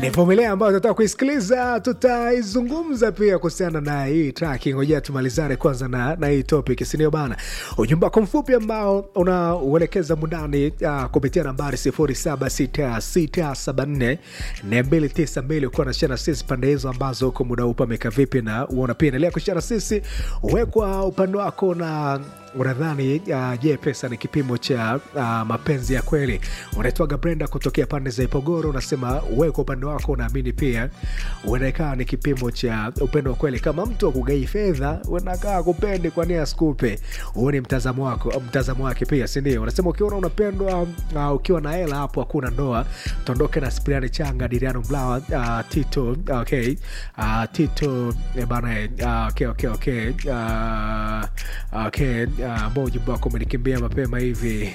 ni vumilia ambayo tutatoka kuisikiliza tutaizungumza pia kuhusiana na hii track ngojea tumalizane kwanza na, na hii topic sinio bana ujumbe wako mfupi ambao unauelekeza mundani uh, kupitia nambari 076674 292 ukiwa nashana sisi pande hizo ambazo huko muda huu pameka vipi na uona pia endelea kushana sisi uwekwa upande wako na unadhani uh, je pesa ni kipimo cha uh, mapenzi ya kweli unaitwaga brenda kutokea pande za ipogoro unasema wewe kwa upande wako unaamini pia unaekaa ni kipimo cha upendo wa kweli kama mtu akugai fedha unakaa kupendi kwa nia asikupe huo ni mtazamo wako mtazamo wake pia sindio unasema ukiona unapendwa uh, ukiwa na hela hapo hakuna ndoa tuondoke na spriani changa diriano mlawa uh, tito okay uh, tito eh, bana eh, uh, okay, okay, okay. Uh, okay ambao uh, ujumbe wako umenikimbia mapema hivi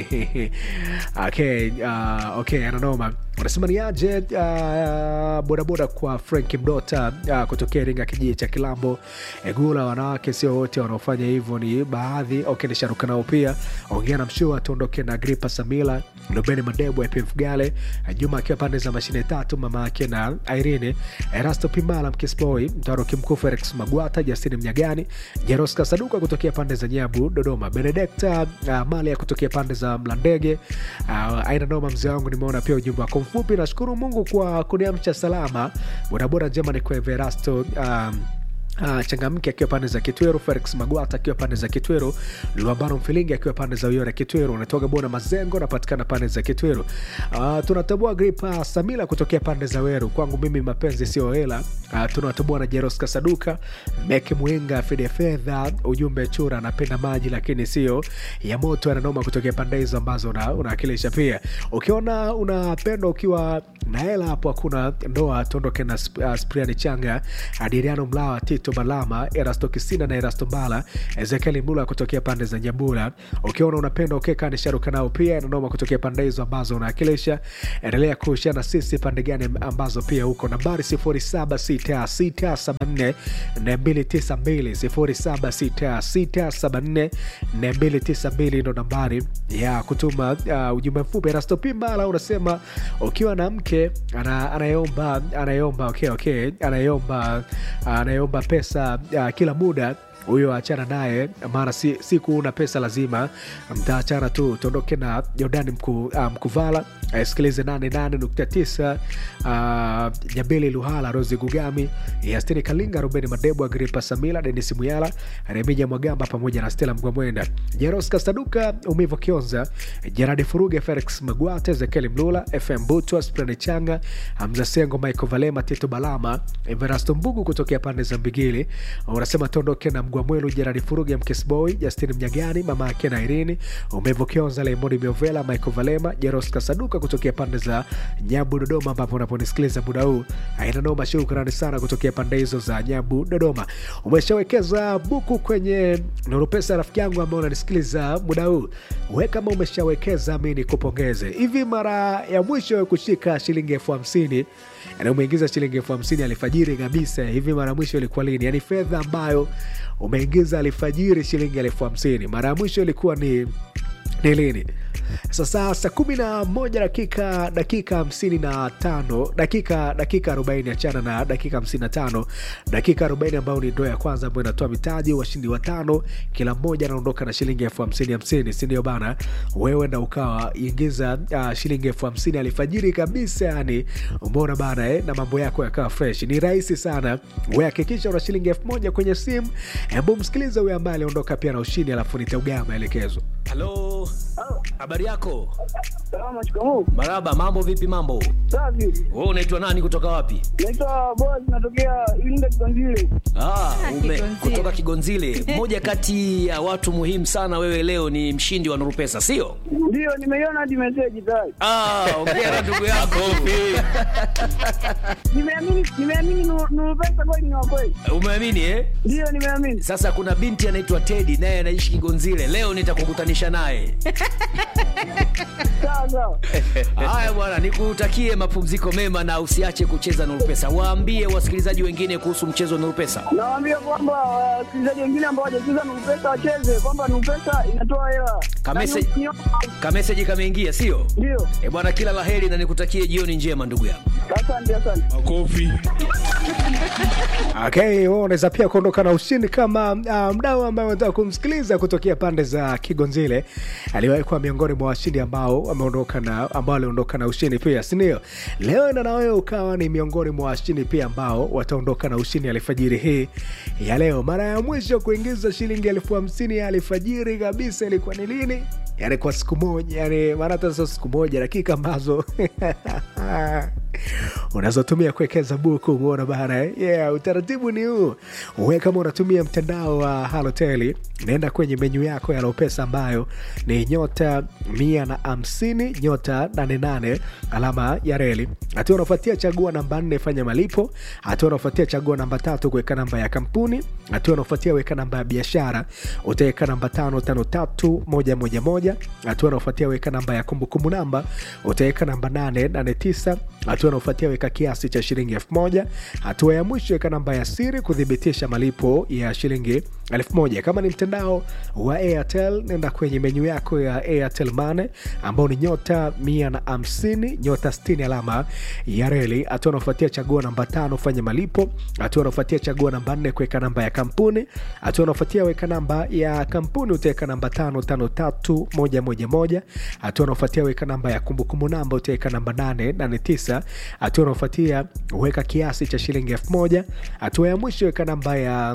okay, uh, okay, ananoma unasema ni aje uh, bodaboda kwa frank mdota uh, kutokea ringa kijiji cha kilambo egula wanawake sio wote wanaofanya hivyo ni baadhi okay, nisharuka nao pia ongea na mshua tuondoke na gripa samila lubeni madebo epmfgale juma akiwa pande za mashine tatu mama yake na irene erasto pimala mkispoi mtaroki mkuu felix magwata jasini mnyagani jeroska saduka kutokea pande za nyabu dodoma benedekta uh, malia kutokea pande za mlandege uh, aina noma mzee wangu nimeona pia ujumbe wako mfupi nashukuru mungu kwa kuniamsha salama bodaboda njema ni kwa everasto um, Uh, changamke akiwa pande za kitweru felix magwata akiwa pande za kitweru luambano mfilingi akiwa pande za uyore kitweru unatoka bona mazengo napatikana pande za kitweru uh, tunatambua gripa samila kutokea pande za weru kwangu mimi mapenzi sio hela uh, tunatambua na jeros kasaduka meke mwinga fide fedha ujumbe chura anapenda maji lakini sio ya moto ananoma kutokea pande hizo ambazo unaakilisha una pia ukiona unapendwa ukiwa na hela hapo hakuna ndoa tuondoke na uh, spriani changa adiriano mlawa tito malama erasto kisina na erasto mbala ezekieli mlula kutokea pande za nyambula ukiona unapenda ukeka nisharuka nao pia inanoma kutokea pande hizo ambazo unaakilisha endelea kuhusiana na sisi pande gani ambazo pia huko nambari 076674 292 076674 ndo nambari ya kutuma uh, ujumbe mfupi erasto pimbala unasema ukiwa na mke anayeomba ana anayeomba okay, okay, anayeomba anayeomba pesa uh, kila muda huyo achana naye maana si, siku una pesa lazima mtaachana tu tuondoke na jordani mku, uh, mkuvala asikilize 88.9 uh, nyambili luhala rosi gugami yastini kalinga rubeni madebo agripa samila denis muyala remija mwagamba pamoja na stela mgwamwenda jeros kastaduka umivo kionza jeradi furuge felix magwate zekeli mlula fm butwa sprani changa hamza sengo michael valema tito balama everasto mbugu kutokea pande za mbigili unasema tuondoke na mgwamwelu jeradi furuge mkesboy justin mnyagani mama yake na irini umevo kionza lemoni miovela michael valema jeros kasaduka kutokea pande za nyabu dodoma ambapo unaponisikiliza muda huu aina noma shukrani sana kutokea pande hizo za nyabu dodoma umeshawekeza buku kwenye nurupesa rafiki yangu ambao unanisikiliza muda huu we kama umeshawekeza mi nikupongeze hivi mara ya mwisho kushika shilingi elfu hamsini na umeingiza shilingi elfu hamsini alfajiri kabisa hivi mara mwisho ilikuwa lini yani fedha ambayo umeingiza alfajiri shilingi elfu hamsini mara ya mwisho ilikuwa ni ni lini sasa saa kumi na moja dakika dakika hamsini na tano dakika dakika arobaini achana na dakika hamsini na tano dakika arobaini ambayo ni ndoo ya kwanza ambayo inatoa mitaji washindi watano kila mmoja anaondoka na shilingi elfu hamsini hamsini sindio bana wewe na ukawa ingiza uh, shilingi elfu hamsini alifajiri kabisa yani umeona bana eh, na mambo yako yakawa fresh ni rahisi sana we hakikisha una shilingi elfu moja kwenye simu hebu msikilize huyo ambaye aliondoka pia na ushindi alafu nitaugaa maelekezo halo habari yako Salama, shikamoo. maraba mambo vipi mambo Safi. we unaitwa nani kutoka wapi Naitwa Boaz, natokea Iringa Kiganzile. ah, ume, Kigonzile. kutoka kigonzile mmoja kati ya watu muhimu sana wewe leo ni mshindi wa nurupesa sio Ndio, nimeiona hadi meseji tayari. ah, ongea na ndugu yako Nimeamini, nimeamini Nuru Nuru pesa kweli ni wa kweli. umeamini eh? Ndio, nimeamini. sasa kuna binti anaitwa tedi naye anaishi kigonzile leo nitakukutanisha naye Sawa sawa. Haya bwana, nikutakie mapumziko mema na usiache kucheza Nurupesa. Waambie wasikilizaji wengine kuhusu mchezo wa Nurupesa. Nawaambia kwamba wasikilizaji wengine ambao hawajacheza Nupesa wacheze, kwamba Nupesa inatoa hela. Kamese- Na ni- ni- Kameseji kameingia, sio? Ndio, E bwana, kila laheri na nikutakie jioni njema ndugu yangu. asante asante. Makofi. Okay, wewe unaweza pia kuondoka na ushindi kama uh, mdau ambaye unataka kumsikiliza kutokea pande za Kigonzile. Aliwahi kuwa miongoni mwa washindi ambao ameondoka na ambao aliondoka na ushindi pia, si ndio? Leo na wewe ukawa ni miongoni mwa washindi pia ambao wataondoka na ushindi alfajiri hii ya leo. Mara ya mwisho kuingiza shilingi elfu hamsini ya alfajiri kabisa ilikuwa ni lini? Yani kwa siku moja, yani maana hata sio siku moja, dakika ambazo unazotumia kuwekeza buku umeona bana eh? yeah, utaratibu ni huu uwe kama unatumia mtandao wa halotel naenda kwenye menyu yako ya lopesa ambayo ni nyota mia na hamsini nyota 88 alama ya reli hatua unafuatia chagua namba nne fanya malipo hatua unafuatia chagua namba tatu kuweka namba ya kampuni hatua unafuatia weka namba ya biashara utaweka namba tano tano tatu moja moja moja hatua unafuatia weka namba ya kumbukumbu namba utaweka namba nane nane tisa hatua unaofuatia weka kiasi cha shilingi elfu moja hatua ya mwisho weka namba ya siri kuthibitisha malipo ya shilingi elfu moja kama ni mtandao wa airtel nenda kwenye menyu yako ya airtel mane ambao ni nyota mia na hamsini nyota 60 alama ya reli hatua unaofuatia chagua namba tano fanya malipo hatua unaofuatia chagua namba nne kuweka namba ya kampuni hatua unaofuatia weka namba ya kampuni utaweka namba tano tano tatu moja moja moja hatua unaofuatia weka namba ya kumbukumbu namba utaweka namba nane nane tisa hatua unaofuatia weka kiasi cha shilingi elfu moja hatua ya mwisho weka namba ya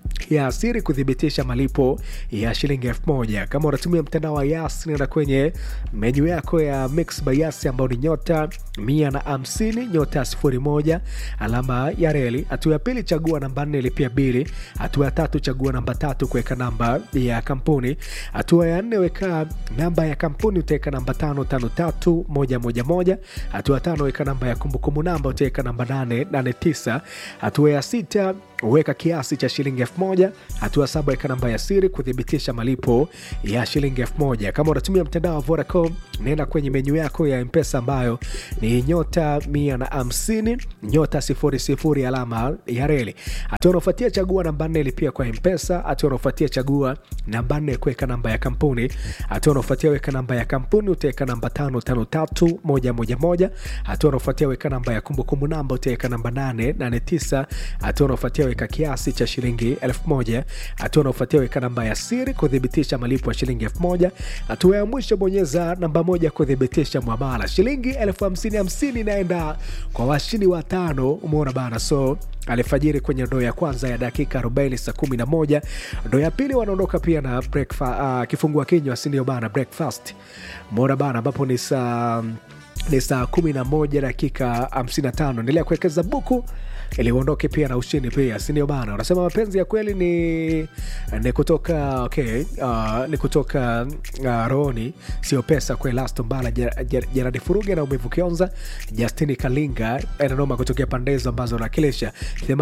ya siri kuthibitisha malipo ya shilingi elfu moja kama unatumia mtandao wa yas nenda kwenye menyu yako ya mix by yas ambao ni nyota mia na hamsini nyota sifuri moja alama ya reli hatua ya pili chagua namba nne lipia bili hatua ya tatu chagua namba tatu kuweka namba ya kampuni hatua ya nne weka namba ya kampuni utaweka namba tano tano tatu moja moja moja hatua ya tano weka namba ya kumbukumbu namba utaweka namba nane nane tisa hatua ya sita weka kiasi cha shilingi elfu moja hatua saba weka namba ya siri kuthibitisha malipo ya shilingi elfu moja kama unatumia mtandao wa vodacom naenda kwenye menyu yako ya mpesa ambayo ni nyota mia na hamsini nyota sifuri sifuri alama ya reli hatua unaofuatia chagua namba nne lipia kwa mpesa hatua unaofuatia chagua namba nne kuweka namba ya kampuni hatua unaofuatia weka namba ya kampuni utaweka namba tano tano tatu moja moja moja hatua unaofuatia weka namba ya kumbukumbu namba utaweka namba nane nane tisa hatua unaofuatia weka kiasi cha shilingi elfu moja hatua unaofuatia weka namba ya siri kuthibitisha malipo ya shilingi elfu moja hatua ya mwisho bonyeza namba moja kuthibitisha mwamala shilingi elfu hamsini hamsini inaenda kwa washindi watano umeona bana so alfajiri kwenye ndoo ya kwanza ya dakika 40 saa 11 ndoo ya pili wanaondoka pia na breakfa- uh, kifungua kinywa sindio bana breakfast mona bana ambapo ni saa ni saa 11 dakika 55 endelea kuwekeza buku ili uondoke pia na ushindi pia sindio bana unasema mapenzi ya kweli ni ni kutoka okay, uh, ni kutoka uh, rohoni sio pesa kwe lasto mbala jeradi furuge na umevu kionza justini kalinga enanoma kutokea pande hizo ambazo nakilisha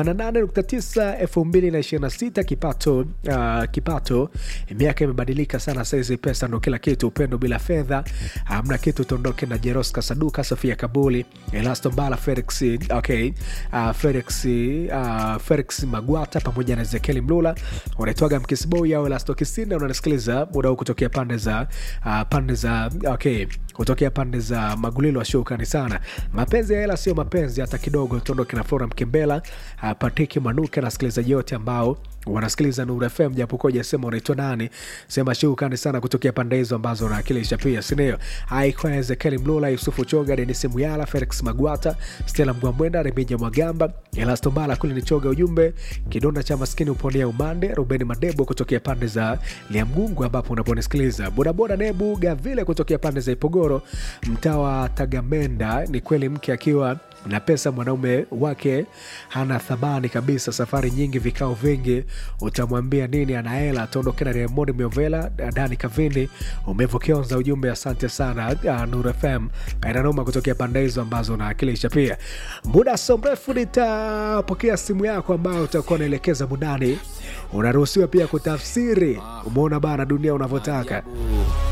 88.9 2026 kipato uh, kipato miaka imebadilika sana saizi pesa ndo kila kitu upendo bila fedha hamna kitu tuondoke na jeroska saduka sofia kabuli elasto mbala felix okay, uh, felix uh, felix magwata pamoja na ezekieli mlula unaitwaga mkisboi au elasto kisinda unanisikiliza muda huu kutokea pande za uh, pande za okay kutokea pande za magulilo washukani sana mapenzi ya hela sio mapenzi hata kidogo tuondoke na flora mkembela uh, patiki manuke na wasikilizaji wote ambao wanasikiliza Nuru FM japokuwa jasema unaitwa nani, sema shukrani sana kutokea pande hizo ambazo unawakilisha pia, sindio? Haikuwa Ezekieli Mlula, Yusufu Choga, Denis Muyala, Felix Magwata, Stella Mgwambwenda, Remija Mwagamba, Elasto Mbala kule ni Choga, ujumbe kidonda cha maskini uponea umande, Ruben Madebo kutokea pande za Liamgungu ambapo unaponisikiliza, bodaboda Nebu Gavile kutokea pande za Ipogoro, mtaa wa Tagamenda. Ni kweli mke akiwa na pesa mwanaume wake hana thamani kabisa. Safari nyingi, vikao vingi, utamwambia nini? Ana hela, ataondoke na Raymond Miovela, Dani Kavini, umevokionza ujumbe. Asante sana uh, Nur FM inanoma kutokea pande hizo ambazo unaakilisha. Pia muda so mrefu nitapokea simu yako ambayo utakuwa unaelekeza mundani. Unaruhusiwa pia kutafsiri. Umeona bana dunia unavyotaka.